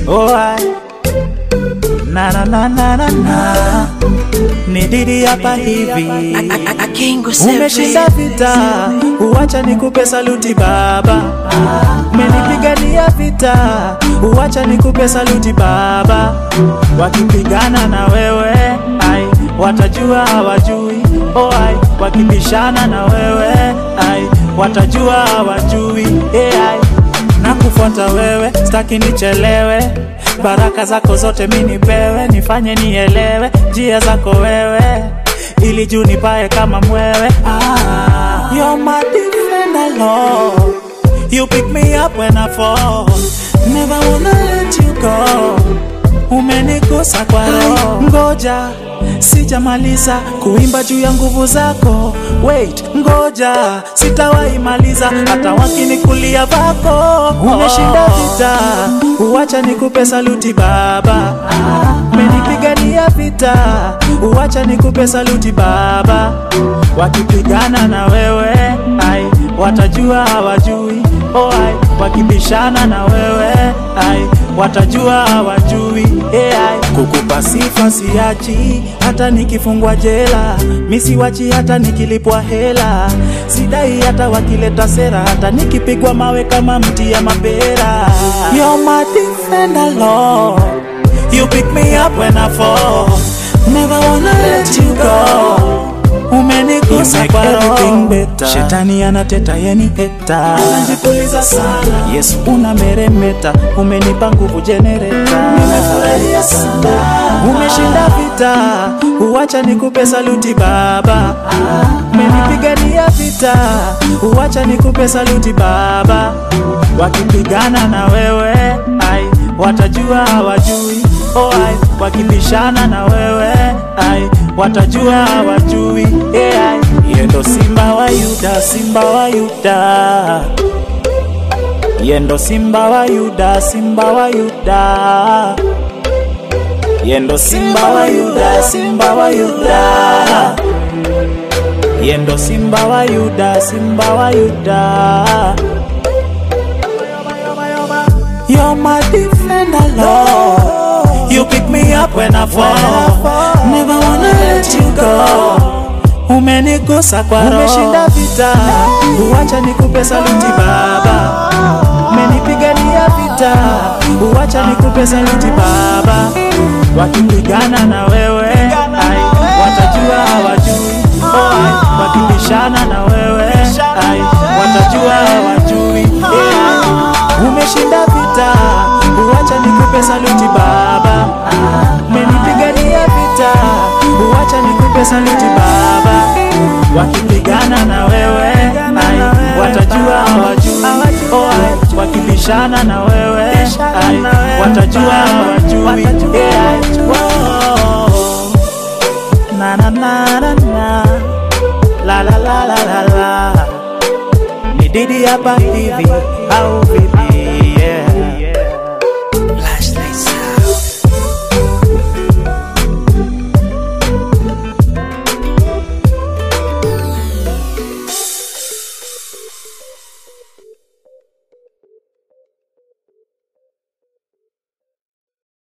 oh ai na na na na na na ni Didi hapa hivi Umeshinda vita, uwacha nikupe saluti baba. Umenipigania vita, uwacha nikupe saluti baba. Wakipigana na wewe, ai, watajua hawajui. Oh ai, wakibishana na wewe, ai, watajua hawajui. Eh, ai, nakufuata wewe, staki nichelewe. Baraka zako zote mi nipewe, nifanye nielewe njia zako wewe ili juu nipae kama mwewe ah, you're my defender Lord you pick me up when I fall never wanna let you go umenigusa kwa roho ngoja sijamaliza kuimba juu ya nguvu zako wait ngoja sitawahi maliza hata wakinikulia vako umeshinda vita uwacha nikupe saluti baba umenipigania vita uwacha nikupe saluti baba wakipigana na wewe ai watajua hawajui oh, ai wakibishana na wewe ai watajua hawajui eh, ai kukupa sifa siachi hata nikifungwa jela misiwachi hata nikilipwa hela sidai hata wakileta sera hata nikipigwa mawe kama mti ya mapera You're my defender, Lord. You pick me up when I fall. Never wanna let you go. Umenigusa kwa roho Shetani anateta yeni heta Anajipuliza sana Yesu unameremeta Umenipa nguvu jenereta Nimefurahia sana Umeshinda vita Uwacha nikupe saluti baba Umenipigania vita Uwacha nikupe saluti baba Wakipigana na wewe ai watajua hawajui oh, ai wakibishana na wewe ai watajua hawajui eh, ai yendo simba wa Yuda simba wa Yuda yendo simba wa Yuda simba wa Yuda yendo simba wa Yuda simba wa Yuda yendo simba wa Yuda simba wa Yuda You're my defender, Lord. You pick me up when I fall. Never wanna let you go. Umenigusa kwa roho, umeshinda vita, uwacha nikupe saluti baba. Umenipigania vita, uwacha nikupe saluti baba. Wakipigana na wewe, ai, watajua hawajui. Oh, ai, wakibishana na wewe, ai, watajua hawajui. Eh, ai, umeshinda vita, uwacha nikupe saluti baba. Umenipigania vita, uwacha nikupe saluti baba. Wakipigana na wewe, ai, watajua hawajui. Oh, ai, wakibishana na wewe, ai, watajua hawajui. Eh, ai, oh, na na na na na la la la la la la ni Didi hapa hivi au vipi?